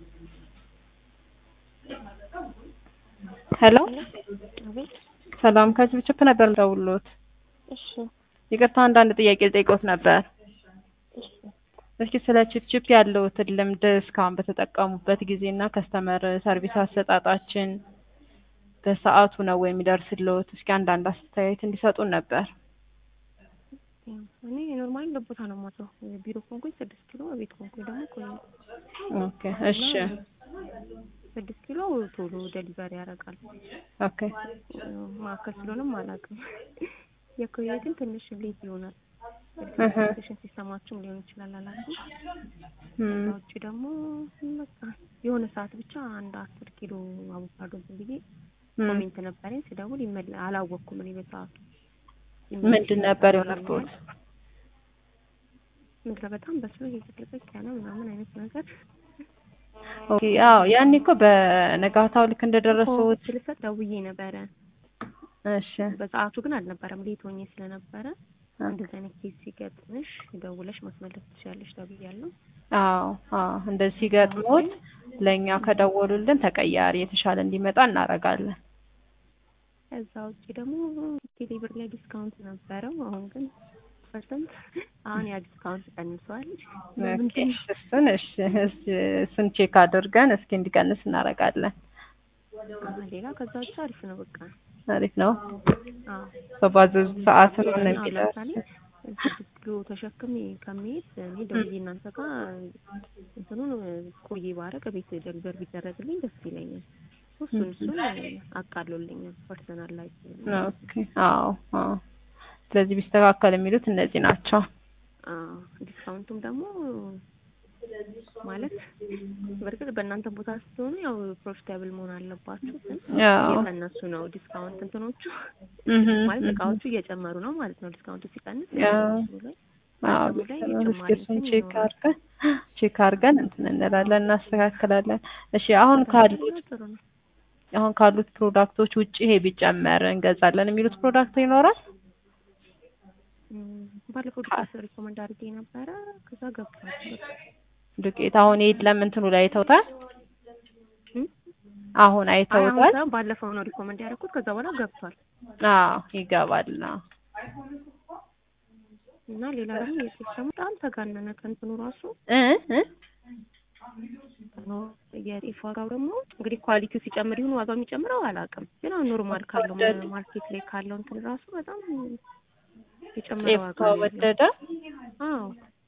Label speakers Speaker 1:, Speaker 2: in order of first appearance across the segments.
Speaker 1: ሄሎ
Speaker 2: አቤት።
Speaker 1: ሰላም ከችፕችፕ ነበር የምደውልዎት።
Speaker 2: እሺ
Speaker 1: ይቅርታ አንዳንድ ጥያቄ ልጠይቅዎት ነበር።
Speaker 2: እሺ
Speaker 1: እስኪ ስለ ችፕችፕ ያለዎትን ልምድ እስካሁን በተጠቀሙበት ጊዜና ከስተመር ሰርቪስ አሰጣጣችን በሰዓቱ ነው ወይ የሚደርስልዎት? እስኪ አንዳንድ አስተያየት እንዲሰጡን ነበር።
Speaker 2: እኔ ኖርማሊ ለቦታ ነው የማውቀው። ቢሮ ኮንኩኝ ስድስት ኪሎ ቤት ኮንኩኝ ደግሞ ቆይ
Speaker 1: ኦኬ እሺ
Speaker 2: ስድስት ኪሎ ቶሎ ደሊቨሪ ያደርጋል።
Speaker 1: ኦኬ
Speaker 2: ማዕከል ስለሆነም አላውቅም። የኮየ ግን ትንሽ ሌት ይሆናል።
Speaker 1: እህ
Speaker 2: ስቴሽን ሲስተማችሁም ሊሆን ይችላል አላውቅም።
Speaker 1: እም
Speaker 2: ከዛ ውጭ ደግሞ በቃ የሆነ ሰዓት ብቻ አንድ አስር ኪሎ አቮካዶ ዝም ብዬ
Speaker 1: እም
Speaker 2: ኮሜንት ነበረኝ ስደውል ይመለ አላወቅኩም እኔ በሰዓቱ
Speaker 1: ምንድን ነበር የሆነብዎት?
Speaker 2: ምድረ በጣም በስሎ እየተደረገ ያለ ምናምን አይነት ነገር
Speaker 1: ኦኬ አዎ ያኔ እኮ በነጋታው ልክ እንደደረሱት
Speaker 2: ስልሰጥ ደውዬ ነበረ።
Speaker 1: እሺ
Speaker 2: በሰዓቱ ግን አልነበረም ሌት ሆኜ ስለነበረ እንደዚህ አይነት ኬስ ሲገጥምሽ ደውለሽ ማስመለስ ትችያለሽ ተብያለሁ።
Speaker 1: አዎ አዎ እንደዚህ ሲገጥሞት ለእኛ ከደወሉልን ተቀያሪ የተሻለ እንዲመጣ እናደርጋለን።
Speaker 2: ከዛ ውጭ ደግሞ ቴሌብር ላይ ዲስካውንት ነበረው። አሁን ግን ፐርሰንት አሁን ያ ዲስካውንት ቀንሷል።
Speaker 1: ኦኬ እሱን እሺ እሺ እሱን ቼክ አድርገን እስኪ እንዲቀንስ እናደርጋለን።
Speaker 2: ሌላ ከዛ ውጭ አሪፍ ነው በቃ
Speaker 1: አሪፍ ነው።
Speaker 2: አዎ
Speaker 1: በባዘዙት ሰዓት ነው
Speaker 2: አሁን
Speaker 1: የሚደርስ።
Speaker 2: ለምሳሌ ስድስት ኪሎ ተሸክሜ ከመሄድ እኔ ደውዬ እናንተ ጋር እንትኑን ቆይ ባረግ ቤት ደሊቨር ቢደረግልኝ ደስ ይለኛል። እሱን እሱን አቃሎልኛል ፐርሰናል ላይ
Speaker 1: ኦኬ አዎ አዎ ስለዚህ ቢስተካከል የሚሉት እነዚህ ናቸው።
Speaker 2: አዎ ዲስካውንቱም ደግሞ ማለት በእርግጥ በእናንተ ቦታ ስትሆኑ ያው ፕሮፊታብል መሆን አለባችሁ። ግን
Speaker 1: አዎ
Speaker 2: እየቀነሱ ነው ዲስካውንት እንትኖቹ
Speaker 1: እህ
Speaker 2: ማለት እቃዎቹ እየጨመሩ ነው ማለት ነው። ዲስካውንቱ ሲቀንስ
Speaker 1: አዎ
Speaker 2: እንትኑ ላይ
Speaker 1: አዎ
Speaker 2: አቅሙ ላይ
Speaker 1: እስኪ
Speaker 2: ጭማሪ
Speaker 1: እሱን
Speaker 2: እንትን
Speaker 1: ቼክ
Speaker 2: ይኖራል።
Speaker 1: አድርገን ቼክ አድርገን እንትን እንላለን እናስተካክላለን። እሺ አሁን ካሉት
Speaker 2: ጥሩ ነው።
Speaker 1: አሁን ካሉት ፕሮዳክቶች ውጪ ይሄ ቢጨመር እንገዛለን የሚሉት ፕሮዳክት ይኖራል?
Speaker 2: እም፣ ባለፈው ዱቄት ሪኮመንድ አድርጌ ነበረ። ከዛ ገብቷል።
Speaker 1: ዱቄት አሁን የለም እንትኑ ላይ አይተውታል?
Speaker 2: እም?
Speaker 1: አሁን
Speaker 2: አይ አሁን
Speaker 1: አይተውታል?
Speaker 2: ሳይሆን ባለፈው ነው ሪኮመንድ ያደረኩት። ከዛ በኋላ ገብቷል።
Speaker 1: አዎ ይገባል። አዎ
Speaker 2: እና ሌላ ደግሞ የጤፍ ደግሞ በጣም ተጋነነ ከእንትኑ ራሱ
Speaker 1: እ እ
Speaker 2: የጤፍ ዋጋው ደግሞ እንግዲህ ኳሊቲው ሲጨምር ይሁን ዋጋው የሚጨምረው አላውቅም። ግን አሁን ኖርማል ካለው
Speaker 1: ተወደደ።
Speaker 2: ማርኬት ላይ ካለው እንትን ራሱ በጣም የጨመረ
Speaker 1: ጤፍ
Speaker 2: ዋጋ ነው ያለው።
Speaker 1: ተወደደ?
Speaker 2: አዎ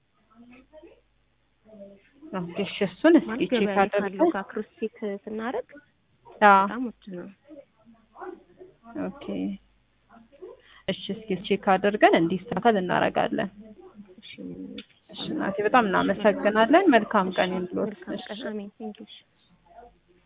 Speaker 1: ኦኬ እሺ እሱን እስኪ
Speaker 2: ማለት
Speaker 1: ቼክ
Speaker 2: ገበያ ላይ ካለው
Speaker 1: አድርገን
Speaker 2: ጋር ክሮስ ቼክ ስናደርግ
Speaker 1: አዎ
Speaker 2: በጣም ውድ ነው።
Speaker 1: ኦኬ እሺ እስኪ ቼክ አድርገን እንዲስተካከል እናደርጋለን።
Speaker 2: እሺ
Speaker 1: እሺ እናቴ በጣም እናመሰግናለን። መልካም ቀን ይሁንልዎት።
Speaker 2: መልካም ቀን። አሜን። ቴንኪው።